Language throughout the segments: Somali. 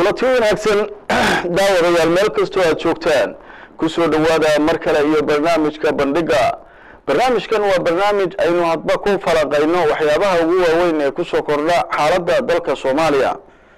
kulanti wanaagsan daawadayaal meel kastoo aad joogtaan kusoo dhowaada mar kale iyo barnaamijka bandhiga barnaamijkan waa barnaamij aynu hadba ku falaqayno waxyaabaha ugu waaweyn ee kusoo kordha xaaladda dalka soomaaliya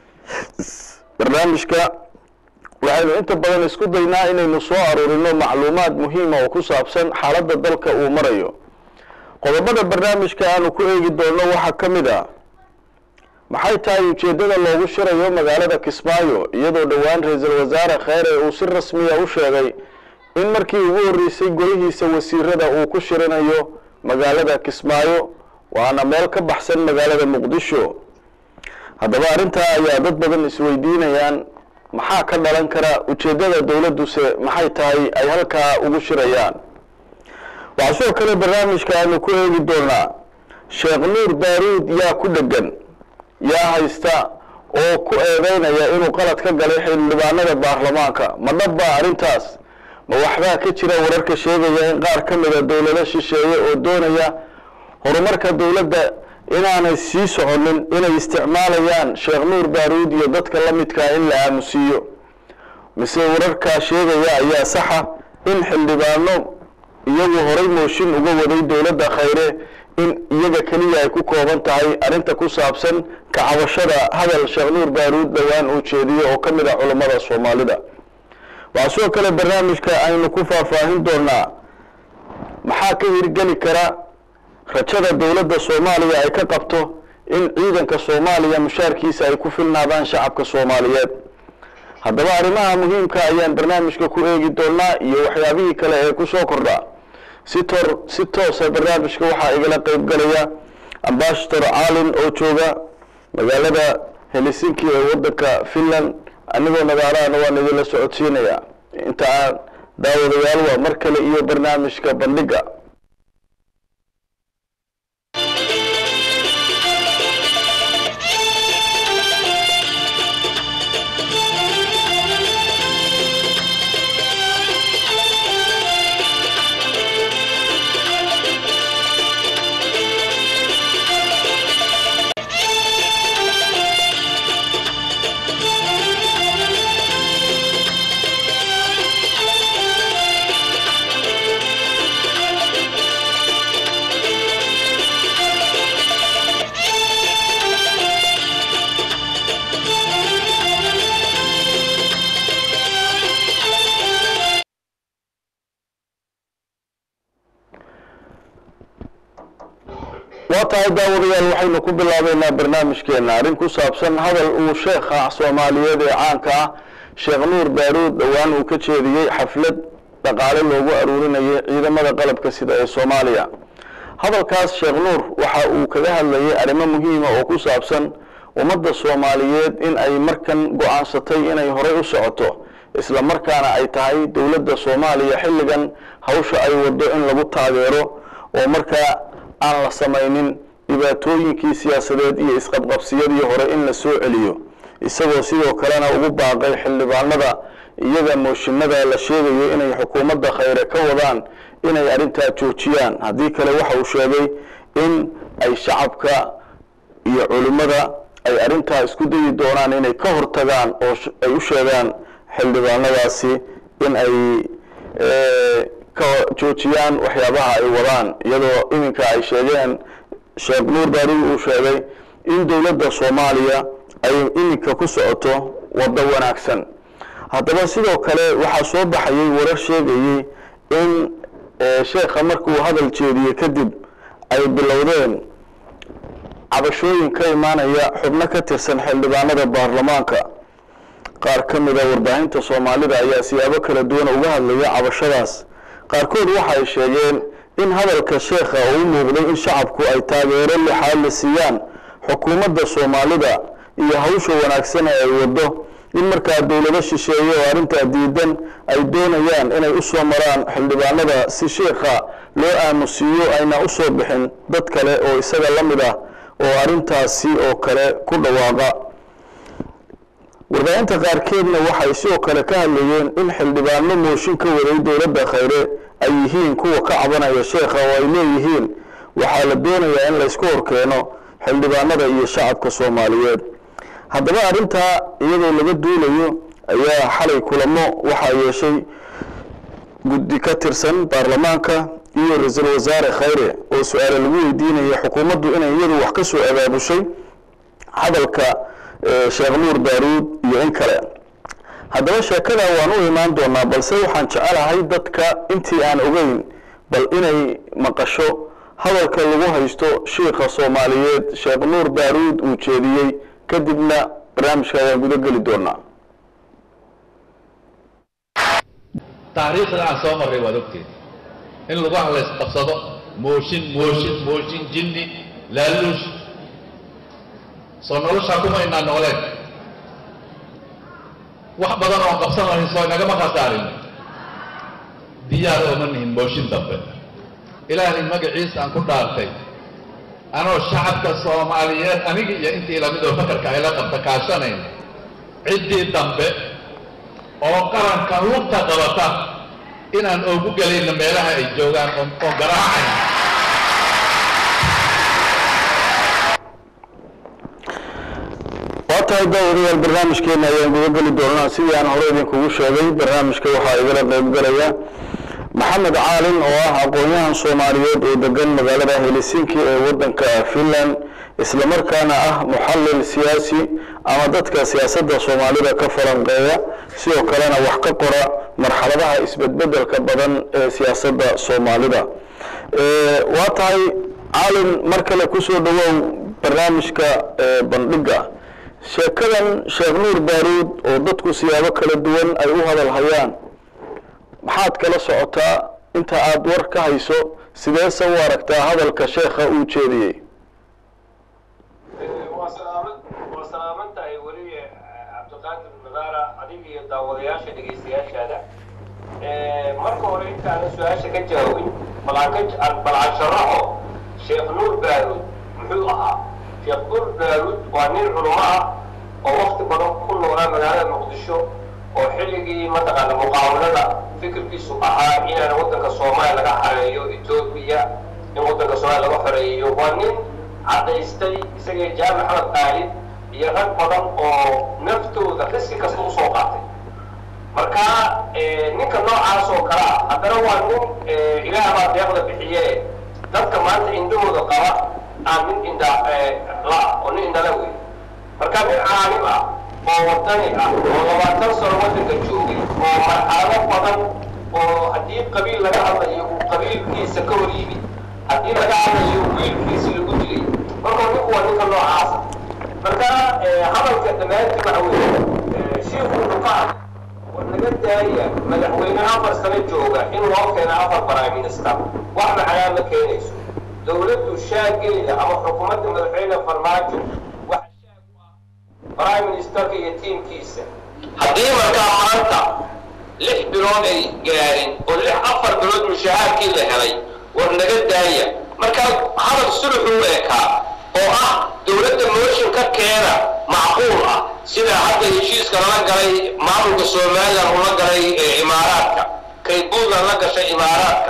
barnaamijka waxaynu inta badan isku daynaa inaynu soo aruurino macluumaad muhiima oo ku saabsan xaaladda dalka uu marayo qodobada barnaamijka aanu ku eegi doonno waxaa ka mid a maxay tahay ujeeddada loogu shirayo magaalada kismaayo iyadoo dhowaan ra-iisul wasaare kheyre uu si rasmiya u sheegay in markii ugu horreysay golihiisa wasiirada uu ku shirinayo magaalada kismaayo waana meel ka baxsan magaalada muqdisho haddaba arrintaa ayaa dad badan isweydiinayaan maxaa ka dhalan kara ujeeddada dowladduse maxay tahay ay halkaa ugu shirayaan waxaa sidoo kale barnaamijka aanu ku eegi doonaa sheekh nuur daaruud yaa ku dhegan yaa haysta oo ku eedeynaya inuu qalad ka galay xildhibaanada baarlamaanka ma dhabbaa arrintaas ma waxbaa ka jira wararka sheegaya in qaar ka mida dowlado shisheeye oo doonaya horumarka dowladda inaanay sii soconin inay isticmaalayaan sheekh nuur baaruud iyo dadka la midkaa in la aamusiiyo mise wararkaa sheegaya ayaa saxa in xildhibaano iyagu horay mooshin uga waday dowladda khayre in iyaga keliya ay ku kooban tahay arrinta ku saabsan kacabashada hadal sheekh nuur baaruud dhowaan uu jeediyo oo ka mid ah culammada soomaalida waxaa sidoo kale barnaamijka aynu ku faahfaahin doonaa maxaa ka hirgeli kara rajada dowladda soomaaliya ay ka qabto in ciidanka soomaaliya mushaarkiisa ay ku filnaadaan shacabka soomaaliyeed haddaba arrimaha muhiimka ayaan barnaamijka ku eegi doonaa iyo waxyaabihii kale ee kusoo kordha si tor si toosa barnaamijka waxaa igala qeyb galaya ambassador caalin oo jooga magaalada helsinki ee waddanka finland anigoo nagaalaana waan idinla socodsiinaya inta aan daawadayaal waa mar kale iyo barnaamijka bandhiga waa tahay daawadayaal waxaynu ku bilaabeynaa barnaamijkeena arrin ku saabsan hadal uu sheekha soomaaliyeed ee caanka ah sheekh nuur baaruud dhowaan uu ka jeediyey xaflad dhaqaale loogu aruurinayay ciidamada qalabka sida ee soomaaliya hadalkaas sheekh nuur waxa uu kaga hadlayay arrimo muhiima oo ku saabsan ummadda soomaaliyeed in ay markan go-aansatay inay horay u socoto isla markaana ay tahay dowladda soomaaliya xilligan hawsha ay wado in lagu taageero oo markaa aan la samaynin dhibaatooyinkii siyaasadeed iyo isqabqabsiyadii hore in la soo celiyo isagoo sidoo kalena ugu baaqay xildhibaanada iyaga mooshinada la sheegayo inay xukuumadda khayre ka wadaan inay arrintaa joojiyaan haddii kale waxa uu sheegay in ay shacabka iyo culimmada ay arrintaa isku dayi doonaan inay ka hortagaan oo ay u sheegaan xildhibaanadaasi in ay ka joojiyaan waxyaabaha ay wadaan iyadoo iminka ay sheegeen sheekh nuur baarud uu sheegay in dowladda soomaaliya ay iminka ku socoto waddo wanaagsan haddaba sidoo kale waxaa soo baxayay warar sheegayey in sheekha markuu hadal jeediye kadib ay bilowdeen cabashooyin ka imaanaya xubno ka tirsan xildhibaanada baarlamaanka qaar ka mida warbaahinta soomaalida ayaa siyaabo kala duwan uga hadlaya cabashadaas qaarkood waxa ay sheegeen in hadalka sheekha uu u muuqday in shacabku ay taageero lixaad la siiyaan xukuumadda soomaalida iyo hawsha wanaagsan ee ay waddo in markaa dowlado shisheeye oo arrintaa diidan ay doonayaan inay u soo maraan xildhibaanada si sheekha loo aamusiiyo ayna u soo bixin dad kale oo isaga la mid ah oo arrintaasi oo kale ku dhawaaqa warbaahinta qaarkeedna waxay sidoo kale ka hadlayeen in xildhibaano mooshin ka waday dowladda khayre ay yihiin kuwa ka cabanaya sheekha oo ay leeyihiin waxaa la doonayaa in laysku horkeeno xildhibaanada iyo shacabka soomaaliyeed haddaba arrintaa iyadoo laga duulayo ayaa xalay kulamo waxaa yeeshay guddi ka tirsan baarlamaanka iyo ra-iisul wasaare khayre oo su-aale lagu weydiinaya xukuumaddu inay iyadu wax ka soo abaabushay hadalka sheekh nuur daaruud iyo in kale haddaba sheekada waan u imaan doonaa balse waxaan jecelahay dadka intii aan ogeyn bal inay maqasho hadalka lagu haysto shiikha soomaaliyeed sheekh nuur daaruud uu jeediyey kadibna barnaamijka ayaan guda geli doonaa taariikhda aan soo marray waad ogteed in lagu hadlays qabsado mooshin mooshin mooshin jinni laaluush soo noloshaa kuma inaa nooleen wax badan oon qabsan lahayn soo inagama khasaarin diyaar ooma nihin mooshin dambe ilaahay magaciisa aan ku dhaartay anoo shacabka soomaaliyeed aniga iyo intii lamidoo fakarka ayla qabta kaashanayn ciddii dambe oo qaranka lugta qabata inaan oogu gelayno meelaha ay joogaan oo oo garaacayn waa tahay daawadayaal barnaamijkeena ayaan guda geli doonaa sidii aan hore idinkugu sheegay barnaamijka waxaa igala qayb galaya maxamed caalin oo ah aqoon-yahan soomaaliyeed oo degan magaalada helsinki ee wadanka finland islamarkaana ah muxallil siyaasi ama dadka siyaasadda soomaalida ka falanqeeya sidoo kalena wax ka qora marxaladaha isbedbedelka badan ee siyaasadda soomaalida waa tahay caalin mar kale kusoo dhawow barnaamijka bandhiga sheekadan sheekh nuur baaruud oo dadku siyaabo kala duwan ay u hadal hayaan maxaad kala socotaa inta aada war ka hayso sideese u aragtaa hadalka sheekha uu jeediyey waa salaaman waa salaaman tahay weli cabdiqaadir nadaara adiga iyo daawadayaasha dhegaystayaashaada marka hore intaanan su-aasha ka jawaabin balaan balaan sharaxo sheekh nuur baaruud muxuu ahaa sheekh nuur baaruud waa nin culamo ah oo wakti badan ku noolaa magaalada muqdisho oo xilligii mataqaana muqaawadada fikirkiisu ahaa inaan waddanka soomaaliya laga xareeyo etoobiya in waddanka soomaaliya laga xoreeyo waa nin caddaystay isagii jaamac maxamed qaalib iyo rag badan oo naftooda riski kasta usoo qaatay marka ninka noocaas oo kale ah haddana waa nin ilaah baa deeqda bixiye dadka maanta indhahooda qaba aan nin indha la oo nin indhala wey marka nin caalim ah oo wadani ah oo labaatan sano waddanka joogay oo marxalado badan oo haddii qabiil laga hadlayo uu qabiilkiisa ka hor yimid haddii laga hadlayo wiilkiisi lagu dilay marka ninku waa ninka noocaasa marka hadalka dhammaantii waxa weeye shiiku wuxuu ka hadlay war naga daaya madaxweyne afar sano jooga in loo keena afar prime minister wax macnaa ma keenayso dowladdu shaageeda ama xukuumadda madaxweyne farmaajo waxa shaag u ah prime ministerka iyo tiimkiisa haddii markaa maanta lix bilood ay gaarin oo lix afar bilood mushahaarkii la helay war naga daaya markaa hadal suluxuu ekaa oo ah dowladda mooshin ka keena macquul ah sida hadda heshiiska lala galay maamulka somalilan ula galay imaaraadka kay puntland la gashay imaaraadka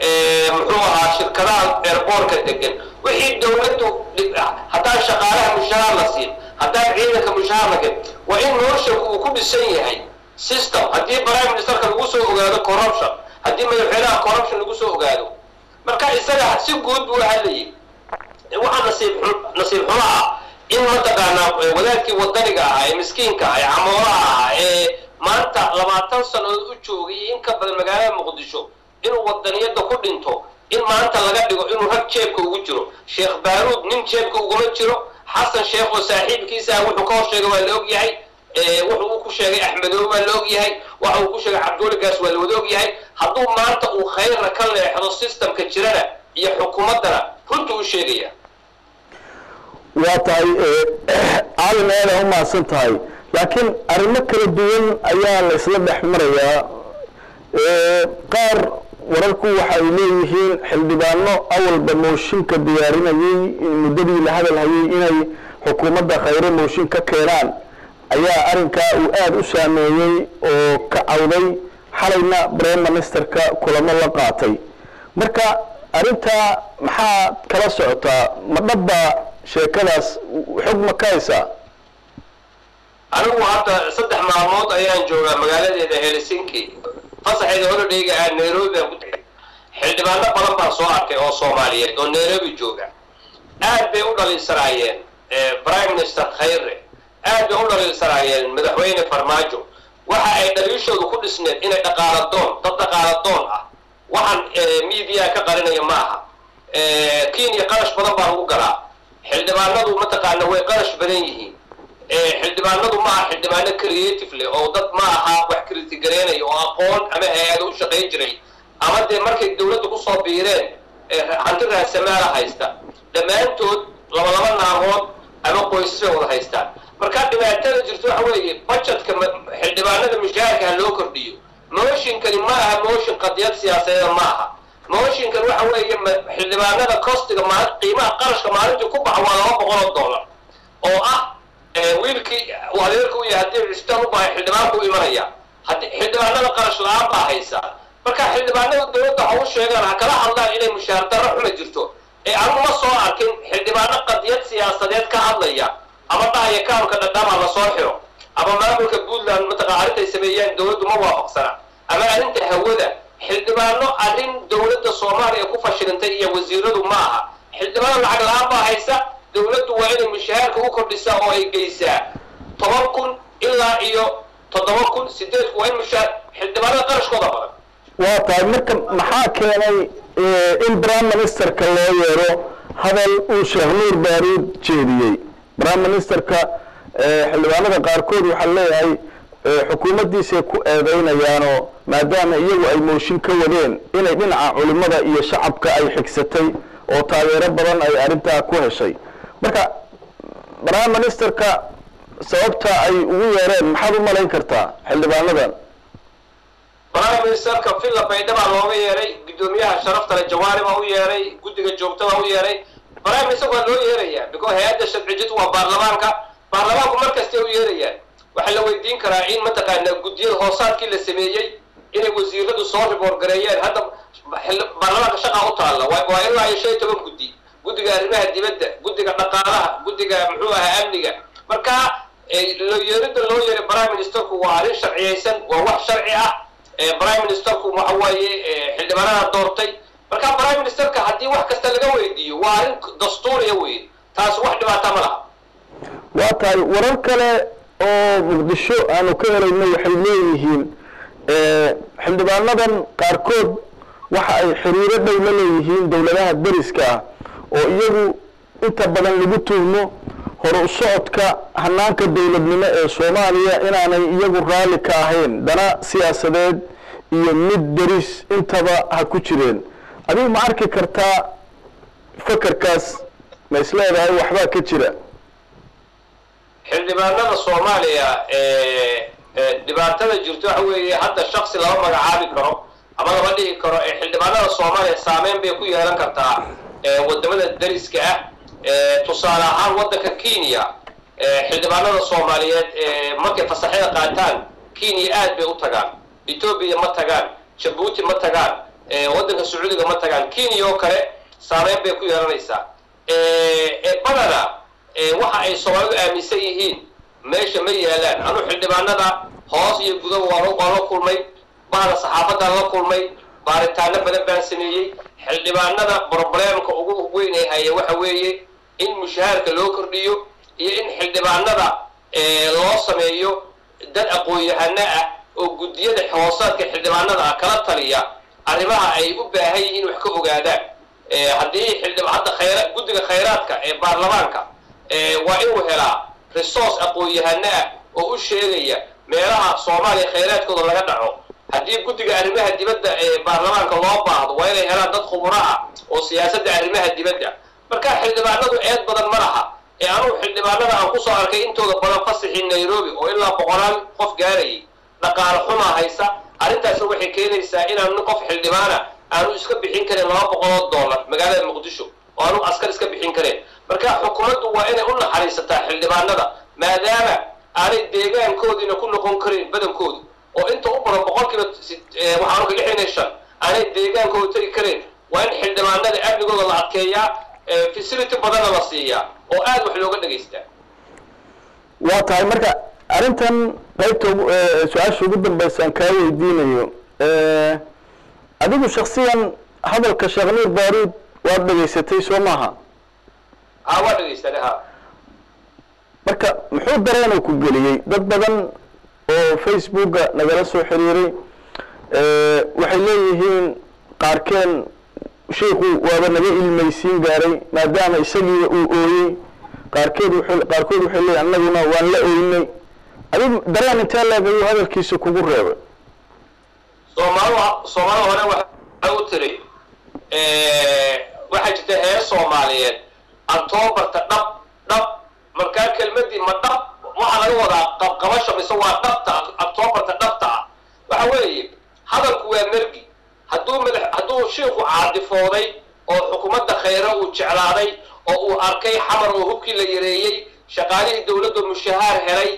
muxuu ahaa shirkadaha airboortka degan wixii dowladdu haddaan shaqaalaha mushahaar la siin haddaan ciidanka mushahaar la gen waa in mooshanku uu ku dhisan yahay system haddii prime ministerka lagu soo ogaado corruption haddii madaxweynaha corruption lagu soo ogaado marka isaga si guud buu hadlayay waxaa nasiib nasiib xumo ah in mataqaanaa wadaadkii wadaniga ahaa ee miskiinka ah ee camoolaha ah ee maanta labaatan sannadood u joogay iyo in ka badan magaalada muqdisho inuu wadaniyadda ku dhinto in maanta laga dhigo inuu rag jeebka ugu jiro sheekh baaruud nin jeebka uguma jiro xasan sheekh oo saaxiibkiisa ah wuxuu ka hor sheegay waa la og yahay wuxuu uu ku sheegay axmedoobe waa la og yahay waxa uu ku sheegay cabdiweligaas waa la wada og yahay hadduu maanta uu khayrna ka leexdo systemka jirana iyo xukuumaddana runta u sheegaya waa tahay caalin aada u mahadsan tahay laakiin arrimo kala duwan ayaa la isla dhex marayaa qaar wararku waxa ay leeyihiin xildhibaano awalba mooshinka diyaarinayey muddadii la hadal hayay inay xukuumadda khayre mooshin ka keenaan ayaa arrinkaa uu aada u saameeyey oo ka cawday xalayna prime ministerka kulamo la qaatay marka arrintaa maxaa kala socotaa ma dhabba sheekadaas xog ma ka haysaa anigu hadda saddex maalmood ayaan joogaa magaaladeeda helsinki fasaxeeda holodhayga ah nairobi baan ku tegay xildhibaano badan baan soo arkay oo soomaaliyeed oo nairobi jooga aad bay u dhaliilsanaayeen prime minister khayre aad bay u dhaliilsanaayeen madaxweyne farmaajo waxa ay dhaliishoodu ku dhisneed inay dhaqaaladoon dad dhaqaaladoon ah waxaan media ka qarinaya ma aha kenya qarash badan baa lagu galaa xildhibaanadu mataqaana way qarash badan yihiin xildhibaanadu ma aha xildhibaano creative leh oo dad ma aha wax kritigareynaya oo aqoon ama hay-ado u shaqayn jiray ama dee markay dawladda kusoo biireen hanti raasamaala haysta dhammaantood laba laba naagood ama qoysas bay wada haystaan markaa dhibaatada jirto waxa weeye budgetka xildhibaanada mushaharka ha loo kordhiyo mooshinkani ma aha mooshin qadiyad siyaasadeeda ma aha mooshinkan waxa weeye xildhibaanada costiga maal qiimaha qarashka maalintii ku baxa waa laba boqol oo dollar oo ah wiilkii uu adeerka u yahay haddii cistaan u bahay xildhibaanku u imanaya haddii xildhibaanada qarash la-aan baa haysa marka xildhibaanada dawladda ha u sheegaan ha kala hadlaan inay mushaar darro xuma jirto ee anigu ma soo arkin xildhibaano qadiyad siyaasadeed ka hadlaya ama dhahaya kaamka dhadhama la soo xiro ama maamulka puntland mataqa arrintay sameeyeen dawladdu ma waafaqsana ama arrinta hawada xildhibaano arrin dawladda soomaaliya ku fashilintay iyo wasiiradu ma aha xildhibaano lacag la-aan baa haysa dawladdu waa inay mushahaarka u kordhisaa oo ay geysaa toban kun ilaa iyo toddoba kun sideed kun waa in mushaar xildhibaanada qarashkooda badan waa tahay marka maxaa keenay in prime ministerka loo yeero hadal uu sheekh nuur baaruud jeediyey prime ministerka xildhibaanada qaarkood waxaa leeyahay xukuumaddiisay ku eedeynayaanoo maadaama iyagu ay mooshin ka wadeen inay dhinaca culimmada iyo shacabka ay xigsatay oo taageero badan ay arrintaa ku heshay marka prime ministerka sababta ay ugu yeereen maxaad u malayn kartaa xildhibaanadan prime ministerka villa baydha baa looga yeeray guddoomiyaha sharaftale jawaari baa u yeeray guddiga joogta baa u yeeray prime minister waa loo yeerayaa because hay-adda sharcijid waa baarlamaanka baarlamaanku mar kastay u yeerayaan waxaa la weydiin karaa in mataqaanaa guddiyada hoosaadkii la sameeyey inay wasiiradu soo riboor gareeyeen hadda baarlamaanka shaqaa u taalla waa ilaa iyo shan iyo toban guddi guddiga arrimaha dibadda guddiga dhaqaalaha guddiga muxuu ahaa amniga marka loo yeerida loo yeeray prime ministerku waa arrin sharciyaysan waa wax sharci ah prime ministerku waxa waaye xildhibaanada doortay marka prime ministerka haddii wax kasta laga weydiiyo waa arrin dastuuriya wey taas wax dhibaata ma laha waa tahay warar kale oo muqdisho aanu ka helayno waxay leeyihiin xildhibaanadan qaarkood waxa ay xiriiro dhow la leeyihiin dowladaha deriska ah oo iyagu inta badan lagu tuhmo hor u socodka hanaanka dowladnimo ee soomaaliya inaanay iyagu raalli ka ahayn dana siyaasadeed iyo mid deris intaba ha ku jireen adigu ma arki kartaa fakarkaas ma is leedahay waxbaa ka jira xildhibaanada soomaaliya dhibaatada jirto waxa weeye hadda shaksi lama magacaabi karo ama lama dhihi karo xildhibaanada soomaaliya saameyn bay ku yeelan kartaa wadamada deriska ah tusaale ahaan waddanka kenya xildhibaanada soomaaliyeed markay fasaxyada qaataan kenya aad bay u tagaan etoobiya ma tagaan jabuuti ma tagaan waddanka sacuudiga ma tagaan kenya oo kale saameyn bay ku yeelanaysaa badana waxa ay soomaalidu aaminsan yihiin meesha ma yaalaan anu xildhibaanada hoos iyo gudaba waan la kulmay bahda saxaafadaan la kulmay baaritaano badan baan sameeyey xildhibaanada brobleemka ugu weyn ay haya waxa weeye in mushahaarka loo kordhiyo iyo in xildhibaanada loo sameeyo dad aqoon-yahano ah oo guddiyada hoosaadka xildhibaanada ah kala taliya arrimaha ay u baahan yihiin wax ka ogaadaan haddii xildhib hadda khayra guddiga khayraadka ee baarlamaanka waa inuu helaa resource aqoon-yahano ah oo u sheegaya meelaha soomaaliya khayraadkooda laga dhaco haddii guddiga arrimaha dibadda ee baarlamaanka loo baahdo waa inay helaan dad khuburo ah oo siyaasadda arrimaha dibadda marka xildhibaanadu eed badan ma laha ee anugu xildhibaanada aan kusoo arkay intooda badan fasixii nairobi oo ilaa boqolaal qof gaarayay dhaqaale xumaa haysa arrintaasna waxay keenaysaa inaan nin qof xildhibaana aanu iska bixin karin laba boqoloo dollar magaalada muqdisho oo aanu askar iska bixin kareen marka xukuumaddu waa inay u naxariisataa xildhibaanada maadaama aanay deegaankoodiina ku noqon karin badankoodu oo inta u badan boqolkiiba waxaanu ka lixdan iyo shan aanay deegaankooda tegi kareen waa in xildhibaanada amnigooda la adkeeyaa facility badanna la siiyaa oo aad wax looga dhegaystaa waa tahay marka arrintan qaybta ugu- eh, su-aasha ugu dambaysa aan kaa weydiinayo eh, adigu shaksiyan hadalka sheekh nuur baaruud waad dhegaysatay soo maaha ha waa dhegaysanay ha marka muxuu dareenuu ku geliyey dad badan oo facebooka nagala soo xiriiray eh, waxay leeyihiin qaarkeen sheikhu waaba naga ilmaysiin gaaray maadaama isagiiba uu ooyey qaarkeed wuxuu- qaarkood waxay leeyihin annaguna waan la ooynay adigu dareen intee leeg ayuu hadalkiisa kugu reebay soomaalida soomaalida hore waxay u tiri waxaa jirta heer soomaaliyeed antoobarta dhab dhab markaa kelmadii ma dhab waxaa laga wadaa qabqabasha mise waa dhabta antoobarta dhabta ah waxa weeye hadalku waa mergi hadduu madax hadduu shiiku caadifooday oo xukuumadda khayre uu jeclaaday oo uu arkay xamar oo hubkii la yareeyey shaqaalihii dowladda mushahaar helay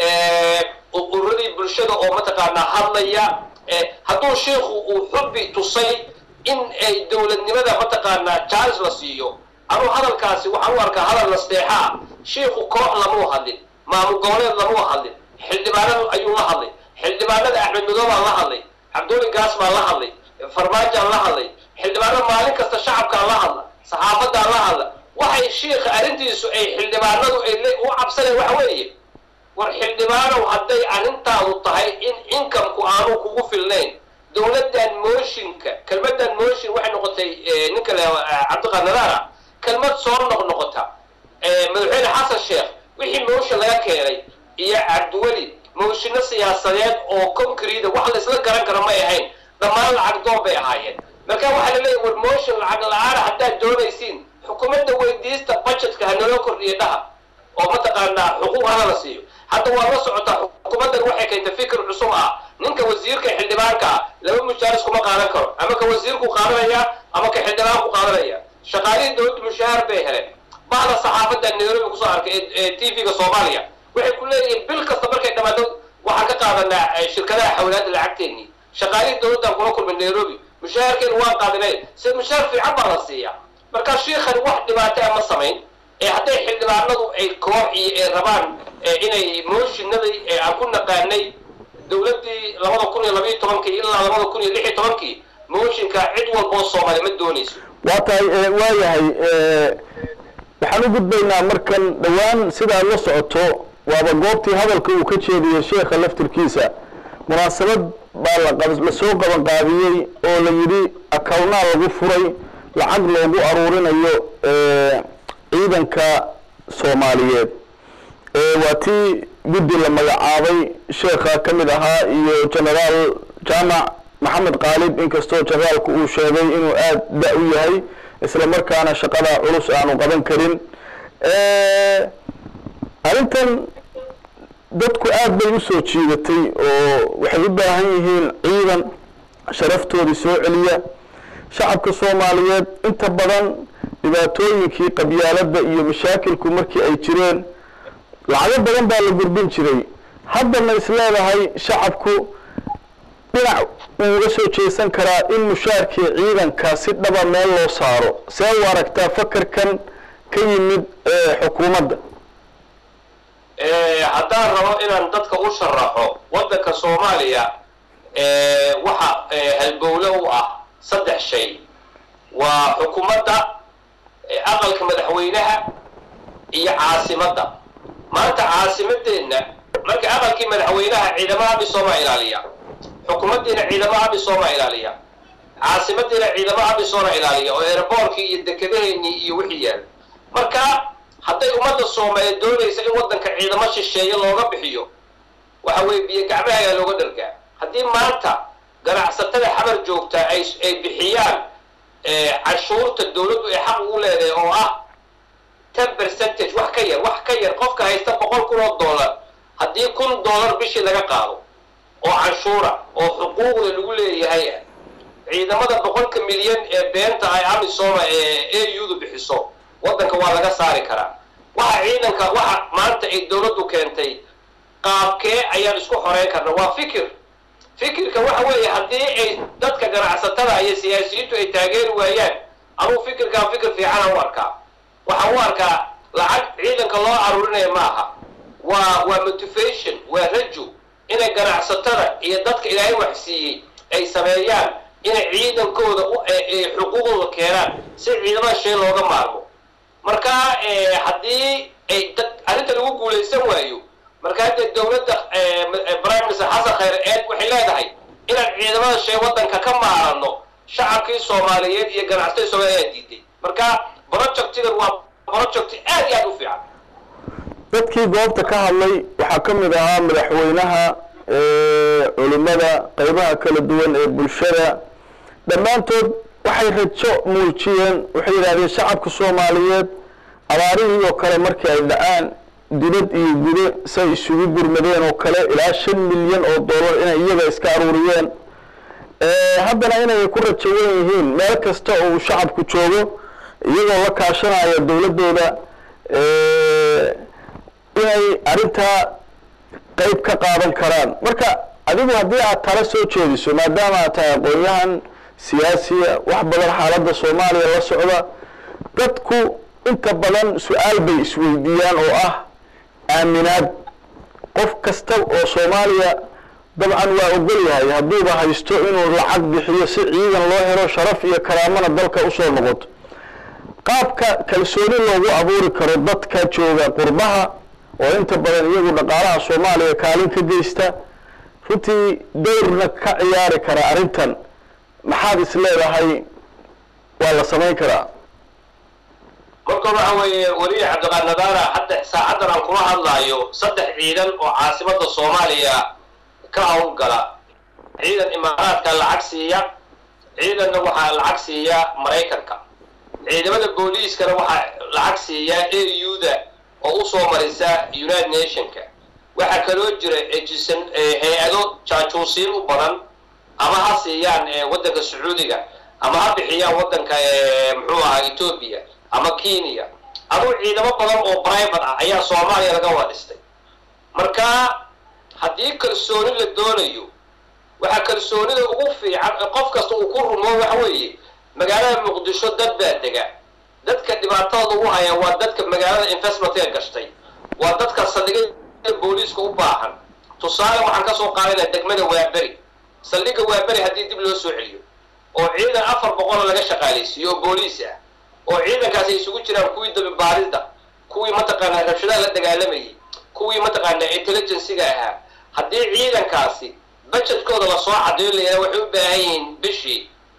ururadii bulshada oo mataqaanaa hadlaya hadduu shiikhu uu xubbi tusay in ay dowladnimada mataqaanaa jaalis la siiyo anuu hadalkaasi waxaan u arkaa hadal nasteexa ah shiikhu koox lamuu hadlin maamul goboleed lamuu hadlin xildhibaanada ayuu la hadlay xildhibaanada axmed madow baan la hadlay cabduuli gaas baan la hadlay farmaajaan la hadlay xildhibaanada maalin kasta shacabkaan la hadla saxaafadaan la hadla waxay shiikha arrintiisu ay xildhibaanadu ay le- u cabsaneen waxa weeye war xildhibaanow hadday arrintaadu tahay in inkamku aanu kugu filnayn dowladdan mooshinka kelmaddan mooshin waxay noqotay eh, ninka le cabdiqanadaara kelmad soo noqnoqota Eh, madaxweyne xasan sheekh wixii mooshin laga keenay iyo cabdiweli mooshinno siyaasadeed oo concrete wax la isla garan karo may ahayn dhammaan lacag doon bay ahaayeen marka waxaa la leeyahy war mooshin lacag la-aana haddaad doonaysiin xukuumadda weydiista budgetka ha naloo kordhiyo dhaha oo mataqaanaa xuquuq hana la siiyo hadda waa la socotaa xukuumaddan waxay keentay fikir cusub ah ninka wasiirka xildhibaanka ah laba mujaaris kuma qaadan karo ama ka wasiirku qaadanaya ama ka xildhibaanku qaadanaya shaqaalihii dowladda mushahaar bay heleen bahda saxaafadda nairobi kusoo arkay ee- ee tv-ga soomaaliya waxay ku leeyihiin bil kasta markay dhamaato waxaan ka qaadanaa eh, shirkadaha xawlaadda lacagteennii shaqaalihii dowladdan kula kulmay nairobi mushaharkeenu waan qaadanay se mushaar fiican baa la siiyaa marka shiikhani wax dhibaato ah ma samayn ee hadday xildhibaanadu ay koox iyo ay rabaan ee inay mooshinadii ee aan ku naqaanay dowladdii labada kun iyo labayo tobankii ilaa labada kun iyo lix iyo tobankii mooshinka cid walboo soomaali ma doonayso waa tahay eh, waa yahay eh, waxaan u gudbaynaa markan dhowaan sidaad la socoto waaba goobtii hadalka uu ka jeediyey sheekha laftirkiisa munaasabad baa la qab- lasoo qaban qaabiyey oo la yidhi akawnaa lagu furay lacag loogu aruurinayo eh, ciidanka soomaaliyeed Eh, waa tii guddi la magacaabay sheekha ka mid ahaa iyo genaraal jaamac maxamed qaalib inkastoo generaalku uu sheegay inuu aada da u yahay isla markaana shaqada culus aanu qaban karin Eh, arrintan dadku aad bay u soo jiidatay oo waxay u baahan yihiin ciidan sharaftoodii soo celiya shacabka soomaaliyeed inta badan dhibaatooyinkii qabyaaladda iyo mashaakilku markii ay jireen lacago badan baa la gurbin jiray haddana is leedahay shacabku dhinac uu uga soo jeesan karaa in mushaarkii ciidanka si dhaba meel loo saaro see u aragtaa fakarkan ka yimid ee xukuumadda Eh, haddaan rabo inaan dadka u sharaxo waddanka soomaaliya eh, waxa eh, halbowle u ah saddex shay waa xukuumadda eh, aqalka madaxweynaha iyo caasimadda maanta caasimadeenna marka aqalkii madaxweynaha ciidamada amisooma ilaaliya xukuumaddiina ciidamada amisooma ilaaliya caasimadiina ciidamada amisooma ilaaliya oo eeraboorkii iyo dekedaheennii iyo wixii yaal marka hadday ummadda soomaaliyeed doonaysa in waddanka ciidamo shisheeye looga bixiyo waxa weeye biyo gacmaha ayaa looga dhargaa haddii maanta ganacsatada xamar joogta ay ay bixiyaan eh, canshuurta dowladdu ay xaq ugu leedahay oo ah ten percentage wax ka yar wax ka yar qofka haysta boqol kun oo dollar haddii kun dollar bishii laga qaado oo canshuura oo xuquuqda lagu leeyahay ah ciidamada boqolka milyan ee beenta ay amisoma ee audu bixiso waddanka waa laga saari karaa waxa ciidanka waxa maanta ay dowladdu keentay qaabkee ayaan isku xoreyn karna waa fikir fikirka waxa weeye haddii ay dadka ganacsatada iyo siyaasiyiintu ay taageeri waayaan anuu fikirkaa fikir fiicana u arkaa waxaan u arkaa lacag ciidanka loo aruurinaya ma aha waa waa motivation waa rajo inay ganacsatada iyo dadka ilaahay wax siiyey ay sameeyaan inay ciidankooda xuquuqdooda keenaan si ciidamada shay looga maarmo marka haddii ay arrinta lagu guulaysan waayo marka hadda dowladda prime minister xasan khayre eed waxay leedahay inaan ciidamada shay waddanka ka maarano shacabkii soomaaliyeed iyo ganacsatada soomaaliya ayaa diiday marka projectigan waa project aad iyo aad u fiican dadkii goobta ka hadlay waxaa ka mid ahaa madaxweynaha culimmada qaybaha kala duwan ee bulshada dhammaantood waxay rajo muujiyeen waxay yidhahdeen shacabka soomaaliyeed abaarihii oo kale markii ay dhacaan dibad iyo gudo say isugu gurmadeen oo kale ilaa shan milyan oo dollar inay iyaga iska aruuriyeen haddana inay ku rajo wen yihiin meel kasta oo uu shacabku joogo iyagoo la kaashanaya dowladdooda inay arrintaa qayb ka qaadan karaan marka adigu haddii aad tala soo jeediso maadaama aad tahay aqoon-yahan siyaasiya wax badan xaaladda soomaaliya la socda dadku inta badan su-aal bay isweydiiyaan oo ah aaminaad qof kasta oo soomaaliya dabcan waa ogol yahay hadduuba haysto inuu lacag bixiyo si ciidan loo helo sharaf iyo karaamana dalka usoo noqoto qaabka kalsooni loogu abuuri karo dadka jooga qurbaha oo inta badan iyagu dhaqaalaha soomaaliya kaalin ka geysta runtii dowrna ka ciyaari kara arrintan maxaad is leedahay waa la samayn karaa marka waxa weeye weliya cabdiqaad nadaara hadda saacaddan aan kula hadlaayo saddex ciidan oo caasimada soomaaliya ka hawlgala ciidan imaaraadka lacag siiya ciidanna waxaa lacag siiya maraykanka ciidamada booliiskana waxaa lacag siiya auda oo usoo marisa united nationka waxaa kaloo jira ejisan hay-ado jaajuusiin u badan ama ha siiyaan waddanka sacuudiga ama ha bixiyaan waddanka muxuu ahaa etoobiya ama kenya aduu ciidamo badan oo private ah ayaa soomaaliya laga wadhistay marka haddii kalsooni la doonayo waxaa kalsoonida ugu fiican qof kasta uu ku rumo waxa weeye magaalada muqdisho dad baa dega dadka dhibaatada ugu haya waa dadka magaalada investmentka gashtay waa dadka saldhigyada booliiska u baahan tusaale waxaan kasoo qaadayna degmada waaberi saldhigga waaberi haddii dib loo soo celiyo oo ciidan afar boqol laga shaqaalaysiiyo oo booliis ah oo ciidankaas ay isugu jiraan kuwii dabibaarida kuwii mataqaanaa rabshadaha la dagaalamayay kuwii mataqaanaa intelligencyga ahaa haddii ciidankaasi budgetkooda lasoo cadeeyo layidhaha waxay u baahan yihiin bishii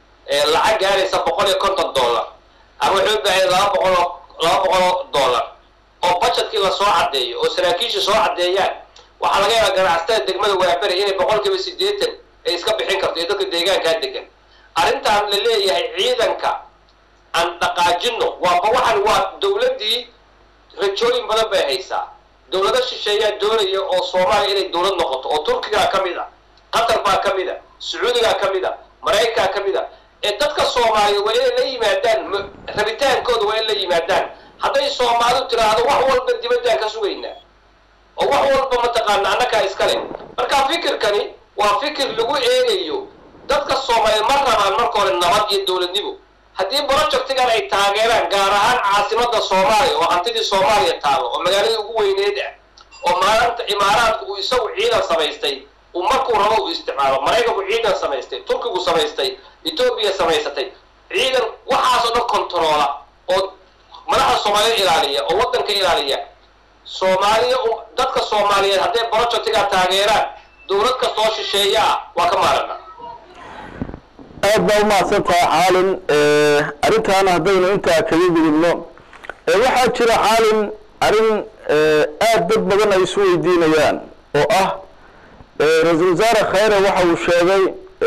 lacag gaaraysa boqol iyo konton dollar ama waxay u baahan yihin laba boqoloo laba boqoloo dollar oo budgetkii lasoo caddeeyo oo saraakiisha soo caddeeyaan waxaa laga yaabaa ganacsatada degmada waaberi inay boqol kiiba siddeetan ay iska bixin karto iyo dadka deegaankaa degan arrintaan la leeyahay ciidanka aan dhaqaajino waaba waxan waa dowladdii rajooyin badan bay haysaa dowlado shisheeyaa doonaya oo soomaaliya inay dowlad noqoto oo turkigaa ka mid a qatar baa ka mid a sacuudigaa ka mid a maraykankaa ka mid a ee dadka soomaaliya waa inay la yimaadaan rabitaankooda waa in la yimaadaan hadday soomaalidu tiraahdo wax walba dibaddaan ka sugaynaa oo wax walba mataqaana annagaa iskale marka fikirkani waa fikir lagu eegayo dadka soomaaliyeed ma rabaan marka hore nabad iyo dowladnimo haddii projectigan ay taageeraan gaar ahaan caasimada soomaaliya oo hantidii soomaaliya taalo oo magaaladii ugu weyneed ah oo maanta imaaraadku uu isagu ciidan samaystay uu markuu rabo uu isticmaalo maraykanku ciidan samaystay turkigu samaystay etoobiya samaysatay ciidan waxaasoo dhan controola oo madaxda soomaaliyeed ilaaliya oo waddanka ilaaliya soomaaliya dadka soomaaliyeed hadday projectigaa taageeraan dowlad kastoo shisheeya ah waa ka maarana aad baa umahadsan tahay caalin arrintaana haddaynu intaa kaga gudubno waxaa jira caalin arrin aad dad badan ay isu weydiinayaan oo ah ra-iisul wasaare khayre waxa uu sheegay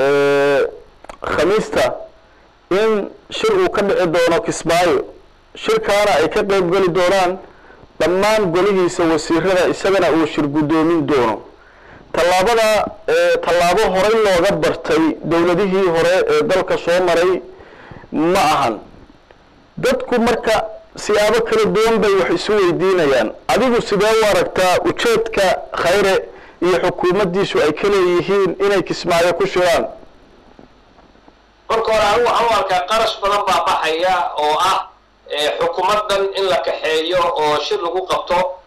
khamiista in shir uu ka dhici doono kismaayo shirkaana ay ka qayb geli doonaan dhammaan golihiisa wasiirada isagana uu shir guddoomin doono tallaabada tallaabo horey looga bartay dowladihii hore ee dalka soo maray ma ahan dadku marka siyaabo kala duwan bay wax isu weydiinayaan adigu sidee u aragtaa ujeedka khayre iyo xukuumaddiisu ay ka leeyihiin inay kismaayo ku shiraan marka hore anigu waxaan u arkaa qarash badan baa baxaya oo ah xukuumaddan in la kaxeeyo oo shir lagu qabto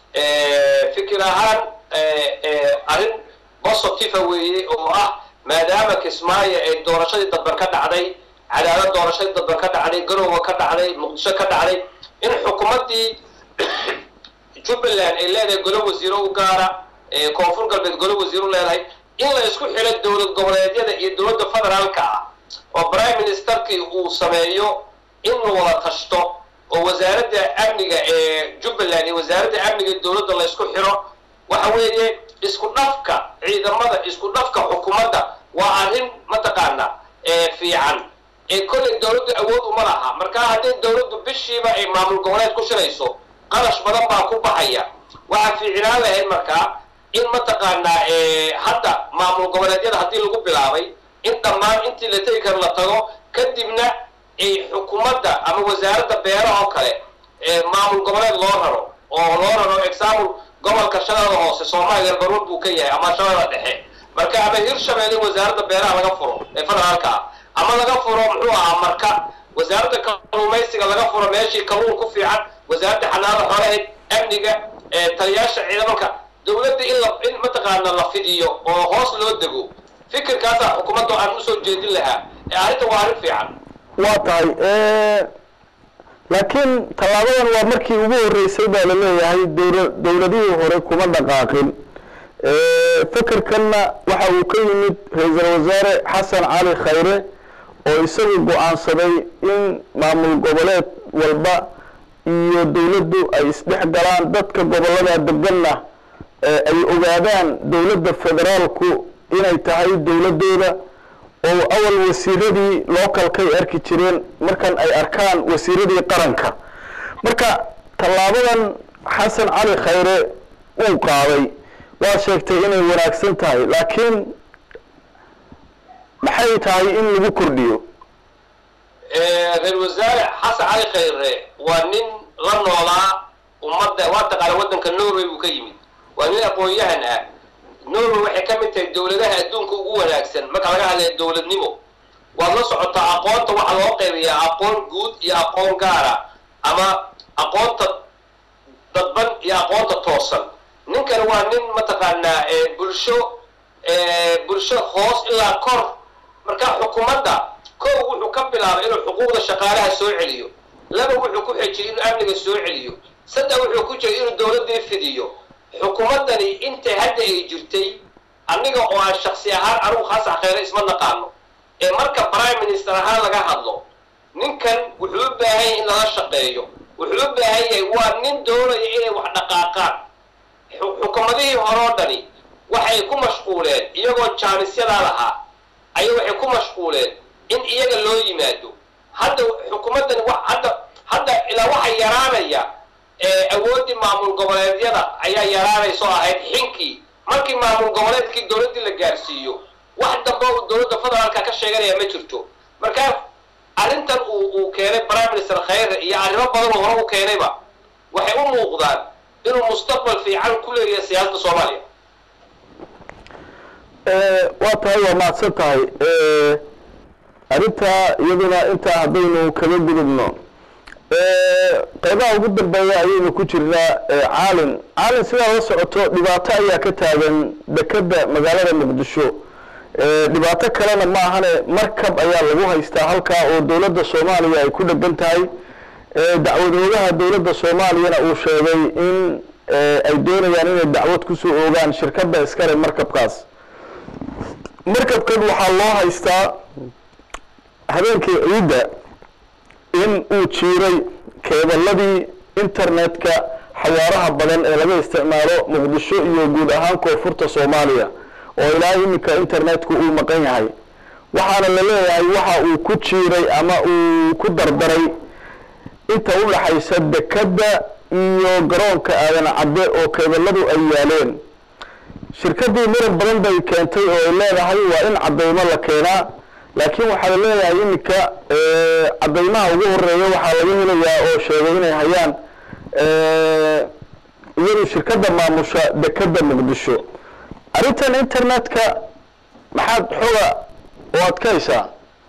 fikir ahaan arrin positiva weeye oo ah maadaama kismaayo ay doorashadii dadban ka dhacday cadaalad doorashadii dadban ka dhacday garowga ka dhacday muqdisho ka dhacday in xukuumaddii jubbaland ay leedahay golo wasiiro u gaara koonfur galbeed golo wasiir u leedahay in la isku xilo dowlad goboleedyada iyo dowladda federaalka ah oo prime ministerkii uu sameeyo in la wada tashto oo wasaaradda amniga ee jubbaland iyo wasaaradda amniga ee dowladda la isku xiro waxa weeye isku dhafka ciidamada isku dhafka xukuumadda waa arrin mataqaana fiican ee kolley dowladdu awood uma laha marka haddii dowladdu bishiiba ay maamul goboleed ku shirayso qarash badan baa ku baxaya waxaa fiicnaan lahayd markaa in mataqaanaa hadda maamul goboleedyada haddii lagu bilaabay in dhammaan intii la tegi karo la tago kadibna ay xukuumadda ama wasaaradda beeraha oo kale maamul goboleed loo raro oo loo raro example gobolka shabeellada hoose soomaaliya baruur buu ka yahay ama shabeellada dhexe marka ama hirshabeelle wasaaradda beeraha laga furo ee federaalka ah ama laga furo muxuu ahaa marka wasaaradda kalluumaysiga laga furo meeshii kalluun ku fiican wasaaradda xanaanada xoolaheed amniga taliyaasha ciidamanka dowladda in la in mataqaana la fidiyo oo hoos loo dego fikirkaasaa xukuumadda aan usoo jeedin lahaa ee arrinta waa arrin fiican waa tahay laakiin tallaabadan waa markii ugu horreysay baa la leeyahay dowla dowladihii hore kuma dhaqaaqin fikirkanna waxa uu ka yimid ra-iisul wasaare xasan cali khayre oo isagu go-aansaday in maamul goboleed walba iyo dowladdu ay isdhex galaan dadka gobollada deganna ay ogaadaan dowladda federaalku inay tahay dowladdooda oo awal wasiiradii localkay arki jireen markan ay arkaan wasiiradii qaranka marka tallaabadan xasan cali khayre uu qaaday waa sheegtay inay wanaagsan tahay laakiin maxay tahay in lagu kordhiyo ra-isul wasaare xasan cali khayre waa nin la noolaa ummadda waa taqaana waddanka norway buu ka yimid waa nin aqoon-yahan ah norway waxay ka mid tahay dowladaha adduunka ugu wanaagsan marka laga hadlaya dowladnimo waad la socotaa aqoonta waxaa loo qaybayaa aqoon guud iyo aqoon gaara ama aqoonta dadban iyo aqoonta toosan ninkan waa nin mataqaanaa bulsho bulsho hoos ilaa kor marka xukuumadda kow wuxuu ka bilaabay inuu xuquuqda shaqaalaha soo celiyo laba wuxuu ku xejiyey inuu amniga soo celiyo saddex wuxuu ku jiray inuu dowladdii fidiyo xukuumaddani intay hadda ay jirtay aniga oo aan shaksi ahaan anugu xasan khayre isma naqaano ee marka prime minister ahaan laga hadlo ninkan wuxuu u baahan yahay in lala shaqeeyo wuxuu u baahan yahay waa nin doonaya inay wax dhaqaaqaan xukuumadihii hore oo dhani waxay ku mashquuleen iyagoo jaanisyadaa lahaa ayay waxay ku mashquuleen in iyaga loo yimaado hadda xukuumaddani hadda hadda ilaa waxa yaraanaya awooddii maamul goboleedyada ayaa yaraanayso ahayd xinkii markii maamul goboleedkii dowladdii la gaarsiiyo wax dambe uu dowladda federaalka ka sheeganaya ma jirto marka arrintan uu uu keenay prime minister khayre iyo arrimo badan oo hore u keenayba waxay u muuqdaan inuu mustaqbal fiican ku leeyahay siyaasadda soomaaliya waa tahay waa mahadsan tahay arrintaa iyaduna intaa haddaynu kaga gudubno qeybaha ugu dambeeya ayaynu ku jirnaa caalin caalin sidaa la socoto dhibaato ayaa ka taagan dekeda magaalada muqdisho dhibaato kalena ma ahane markab ayaa lagu haystaa halkaa oo dowladda soomaaliya ay ku dhegan tahay dacwadoogaha dowladda soomaaliyana uu sheegay in ay doonayaan inay dacwad kusoo oogaan shirkadda iskale markabkaas markabkan waxaa loo haystaa habeenkii ciidda in uu jiiray keeballadii internetka xawaaraha badan ee laga isticmaalo muqdisho iyo guud ahaan koonfurta soomaaliya oo ilaa iminka internetku uu maqan yahay waxaana la leeyahay waxa uu ku jiiray ama uu ku dardaray inta u dhaxaysa dekadda iyo garoonka aadan cadde oo keeballadu ay yaaleen shirkaddii muran badan bay keentay oo ay leedahay waa in caddaymo la keenaa laakiin waxaa la leeyahay iminka caddaymaha ugu horeeya waxaa laga helayaa oo sheegay inay hayaan iyadu shirkadda maamusha dekadda muqdisho arrintan internetka maxaad xoga oo aad ka haysaa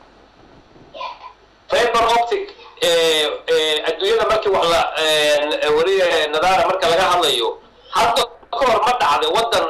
fiber optic adduunyada markii wax la weli nadaara marka laga hadlayo hadda ka hor ma dhacday waddan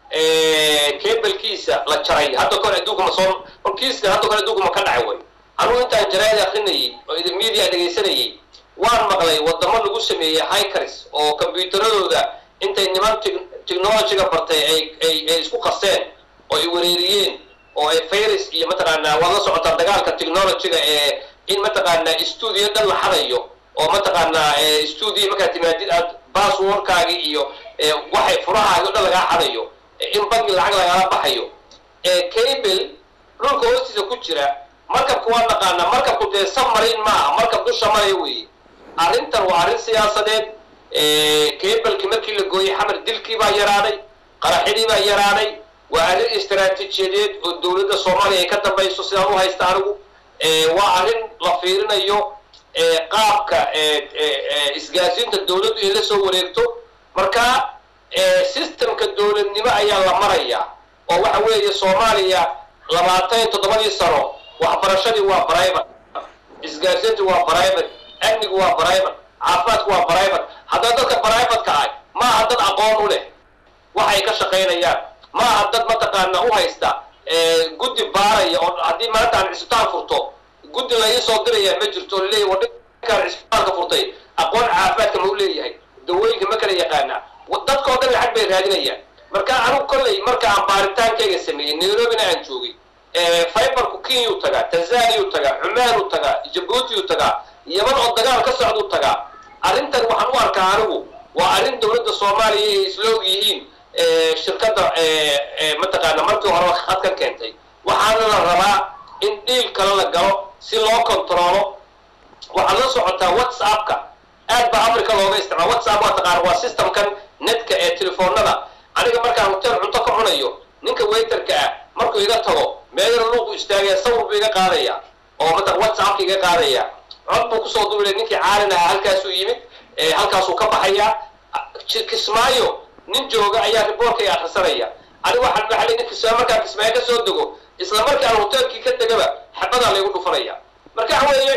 cabelkiisa la jaray hadda kahor adduunka ma soo kolkiiska hadda kahor adduunka ma ka dhacay way anugu intaan jaraa'id akrinayay oo idin media dhegaysanayay waan maqlay wadamo lagu sameeyey hikers oo kombyuutaradooda intay niman technologyga bartay ay ay ay isku qaseen oo ay wereeriyeen oo ay virus iyo mataqaanaa waad la socotaa dagaalka technologyga ee in mataqaanaa stuudio dhan la xadayo oo mataqaanaa stuudio markaad timaadid aad basswordkaagi iyo waxay furahaagi o dhan lagaa xadayo in bangi lacag lagala baxayo cable dhulka hoostiisa ku jira markabka waa naqaanaa markabku dee submarine maaha markab dusha maraya weeye arrintan waa arrin siyaasadeed cableki markii la gooyey xamar dilkii baa yaraaday qaraxidii baa yaraaday waa arrin istaraatiijiyadeed oo dowladda soomaaliya ay ka dambayso sidaan u haysta anigu waa arrin la fiirinayo qaabka isgaasiinta dowladdu ay la soo wareegto marka systemka dowladnimo ayaa la marayaa oo waxa weeye soomaaliya labaatan iyo toddobadii sano waxbarashadii waa private isgaarsiintu waa private amnigu waa private caafimaadku waa private haddana dadka privateka ah maaha dad aqoon u leh waxay ka shaqaynayaan maaha dad mataqaana u haysta guddi baaraya oo haddii maanta aan cisbitaan furto guddi la ii soo diraya ma jirto oo laleeyahy wadhankaan cisbitaalka furtay aqoon caafimaadka ma u leeyahay dawooyinka ma kala yaqaana dadkao dhan lacag bay raadinayaan marka anigu kolley marka aan baaritaankayga sameeyey nairobina aan joogay fiberku kenyau tagaa tanzaniyu tagaa cumaanu tagaa jabuutiyu tagaa yaman oo dagaal ka socduu tagaa arrintan waxaan u arkaa anigu waa arrin dowladda soomaaliya ay isla og yihiin shirkadda mataqaana markii horeba khadkan keentay waxaana la rabaa in dhiil kale la galo si loo controlo waxaad la socotaa whatsappka aad baa africa looga isticmaala whatsapp waa taqaana waa systemkan netka ee telefoonada aniga markaan hotel cunto ka cunayo ninka waiterka ah markuu iga tago meelana luuqu istaagaya sawir buu iga qaadaya oo mata whatsappka iga qaadaya cod buu kusoo duulay ninkii caalin ahaa halkaasuu yimid halkaasuu ka baxayaa kismaayo nin jooga ayaa riboorkay akrisanaya aniga waxaan maxalay nin kismaayo markaan kismaayo ka soo dego isla markii aan hoteelkii ka degaba xabadaa laygu dhufanaya marka waxa weeye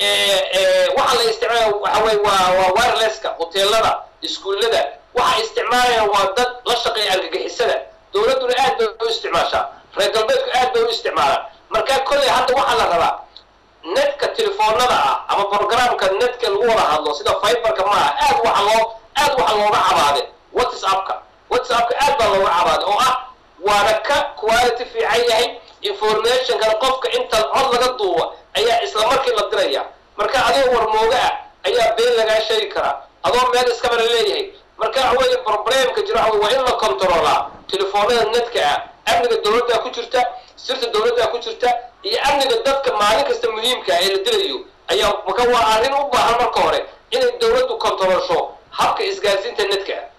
waxaa la isticmaala waxa weye waa waa wirelesska hoteelada iskuullada waxaa isticmaalaya waa dad la shaqeeya argagixisada dowladduna aad bay u isticmaashaa reer galbeedku aad bay u isticmaalaan marka kolley hadda waxaa la rabaa netka telefoonada ah ama programka netka lagu wada hadlo sida fiberka maaha aad waxa loo aad waxa looga cabaade whatsappka whatsappka aad baa looga cabaade oo ah waana ka quality fiican yahay informationkana qofka inta cod laga duuba ayaa isla markii la diraya marka adigoo warmooga ah ayaa been lagaa sheegi karaa adoo meel iskabala leeyahay marka waxa weeye problemka jira waxa waa in la controlaa telefoonada netka ah amniga dowladdaa ku jirta sirta dowladdaa ku jirta iyo amniga dadka maalin kasta muhiimka ee la dilayo ayaa maka waa arrin u baahan marka hore inay dowladdu controlsho habka isgaarsiinta netka ah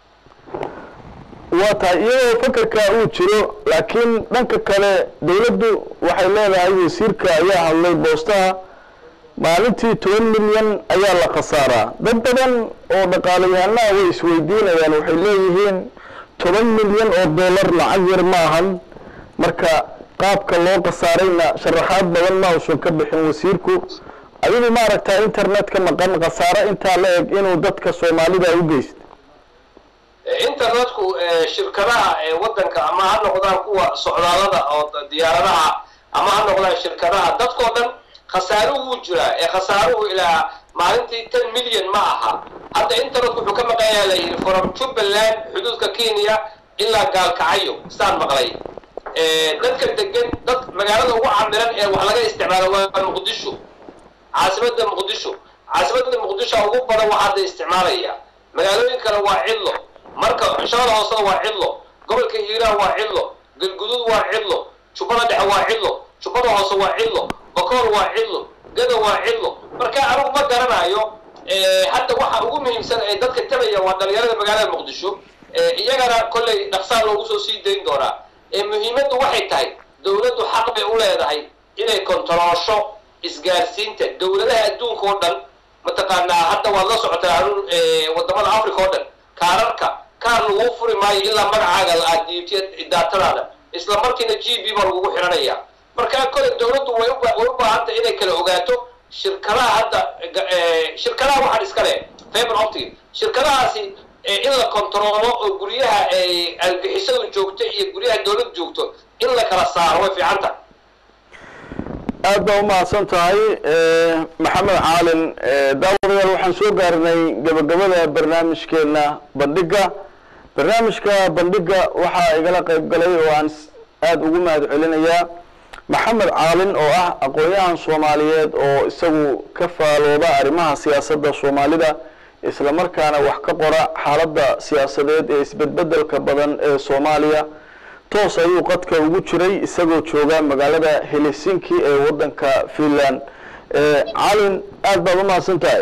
waa tahay iyadoo fakarka uu jiro laakiin dhanka kale dowladdu waxay leedahay wasiirka ayaa hadlay boostaha maalintii toban milyan ayaa la khasaaraa dad badan oo dhaqaalayahanaha way isweydiinayaan waxay leeyihiin toban milyan oo dollar lacag yar ma ahan marka qaabka loo khasaarayna sharaxaad badan ma uusan ka bixin wasiirku adigu ma aragtaa internetka maqan khasaaro intaa la eg inuu dadka soomaalida u geysta internetku shirkadaha waddanka ama ha noqdaan kuwa socdaalada oo diyaaradaha ama ha noqdaan shirkadaha dadkoo dhan khasaaruhu wuu jiraa ee khasaaruhu ilaa maalintii ten milyan ma aha hadda internetku wuxuu ka maqayaa la yidhi from jubbaland xuduudka kenya ilaa gaalkacyo sidaan maqlay dadka degan dad magaalada ugu camiran ee wax laga isticmaalo waa muqdisho caasimada muqdisho caasimada muqdisho ugu badan waa hadda isticmaalaya magaalooyin kale waa cidlo marka shaqada hoosada waa cidlo gobolka hiiraan waa cidlo galguduud waa cidlo jubbada dhexe waa cidlo jubbada hoose waa cidlo bakool waa cidlo gada waa cidlo marka anigu ma garanayo hadda waxa ugu muhiimsan ee dadka tabaya waa dhalinyarada magaalada muqdisho iyagana kolley dhaqsaan loogu soo sii dayn doonaa muhiimaddu waxay tahay dowladdu xaq bay u leedahay inay kontaroosho isgaarsiinta dowladaha adduunka oo dhan mataqaanaa hadda waad la socotaa wadamada africa oo dhan kaararka kaar laguu furi maayo ilaa magacaaga aad diibtiya daatadaada isla markiina g b baa lagugu xidhanaya markaa kole dowladdu way way u baahantay inay kala ogaato shirkadaha hadda shirkadaha waxaan iska leh faber optic shirkadahaasi in la kontaroolo oo guryaha argixisadu joogto iyo guryaha dawlad joogto in la kala saaro way fiicanta aad baa umahadsan tahay maxamed caalin daawadayaal waxaan soo gaarnay gabagabada barnaamijkeena bandhiga barnaamijka bandhiga waxaa igala qayb galay oo aan aada ugu mahad celinayaa maxamed caalin oo ah aqoon-yahan soomaaliyeed oo isagu ka faalooda arrimaha siyaasadda soomaalida isla markaana wax ka qora xaaladda siyaasadeed ee isbedbedelka badan ee soomaaliya toos ayuu qadka ugu jiray isagoo jooga magaalada helsinki ee waddanka finland calin aada baad umahadsan tahay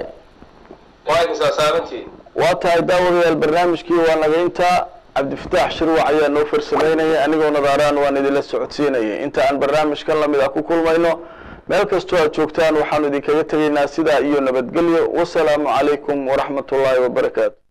waa tahay daawadayaal barnaamijkii waa naga intaa cabdifataax shirwac ayaa noo farsameynaya anigoo nadaaraan waan idinla socodsiinaya inta aan barnaamijkan lamid ah ku kulmayno meel kastoo aad joogtaan waxaanu idinkaga tegaynaa sidaa iyo nabadgelyo wasalaamu calaykum waraxmat ullaahi wabarakaatu